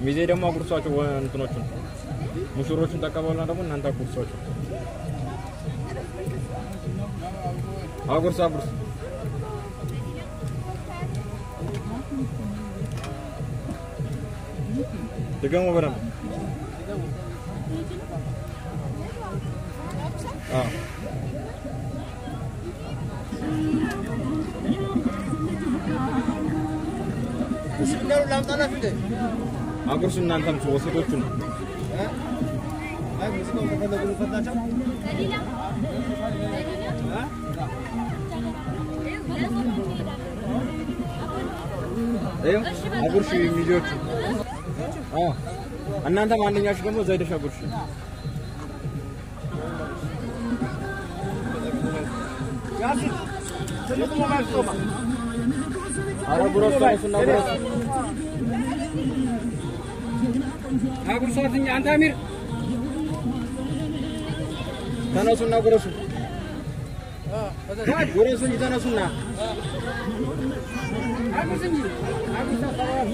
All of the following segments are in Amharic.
ሚዜ ደግሞ አጉርሷቸው ወ- እንትኖቹን ሙሽሮቹን ተቀበሉና ደግሞ እናንተ አጉርሷቸው። አጉርስ አጉርስ። ድገሙ በደንብ። አዎ ሲንገሩ ላምጣላችሁ እንዴ? አጉርሱ እናንተም ወሴቶቹ ነው። አይ ሙዚቃው ከፈለጉ ልፈታቸው። ይኸው አጉርሽ ሚዜዎቹ። አዎ እናንተም አንደኛችሁ ደግሞ እዛ ሄደሽ አጉርሽ። ያሲን ትልቁ ሞባይል ጾማ ኧረ ጉረሱ ተነሱና ጉረሱ። አጉርሷትኛ አንተ አሚር ተነሱና ጉረሱ። ጉረሱ እንጂ ተነሱና አጉርስ እንጂ አጉርሳ ሰባል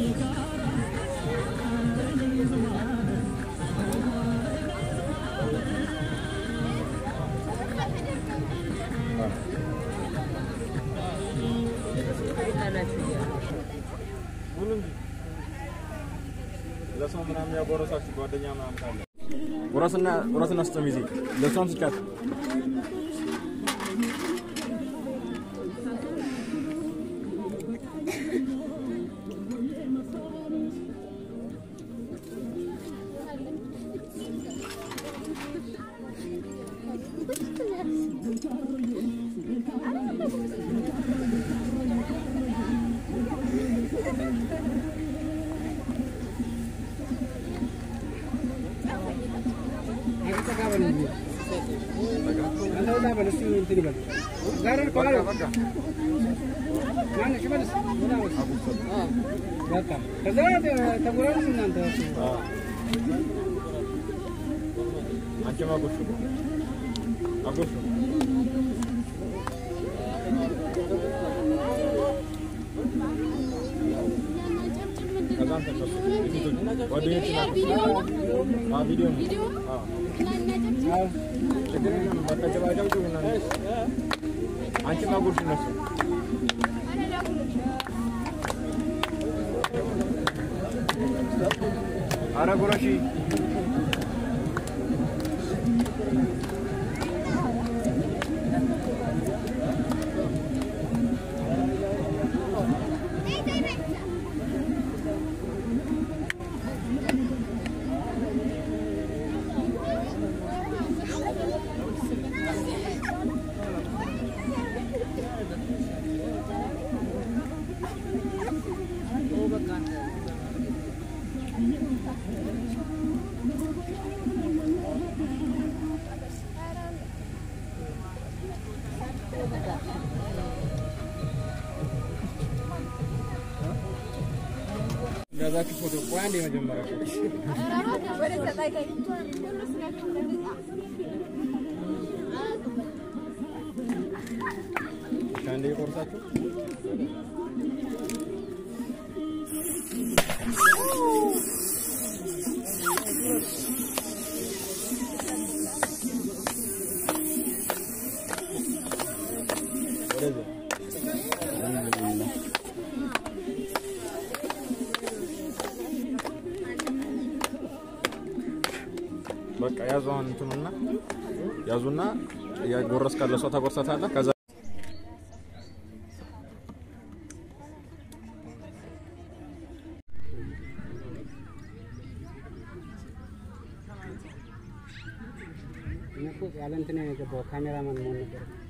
ለሰው ምናምን ያጎረሳችሁ ጓደኛ ምናምን ካለ ጉረስና ጉረስና ስጠው ሚዜ ለሷም ስጫት። ተጋበል እንጂ አንተ ወጣ በል እስኪ እንትን ይበል ጋር እኮ አለ ማነው ሽመልስ ወጣ በል አዎ በቃ ከዛ ተጎራሩ እናንተ አንቺም አጉርሹ አጉርሹ። ከዛም ተነሱ ጓደኞች ናቸው። ቪዲዮ ነው። አዎ ችግር የለም። በቃ ጨባጨብጩ እናንተ። አንቺም አጉርሽ እነሱ ኧረ ጉረሺ ያዛችሁ ፎቶ ቆይ አንዴ መጀመሪያ እሺ፣ አንዴ ቆርሳችሁ ወደዚህ በቃ ያዙ። አሁን እንትኑና ያዙና ያጎረስ ካለ ሰው ታጎርሳታለህ። ከዛ እኔ እኮ ያለ እንትን ነው የገባው ካሜራማን መሆን ነበር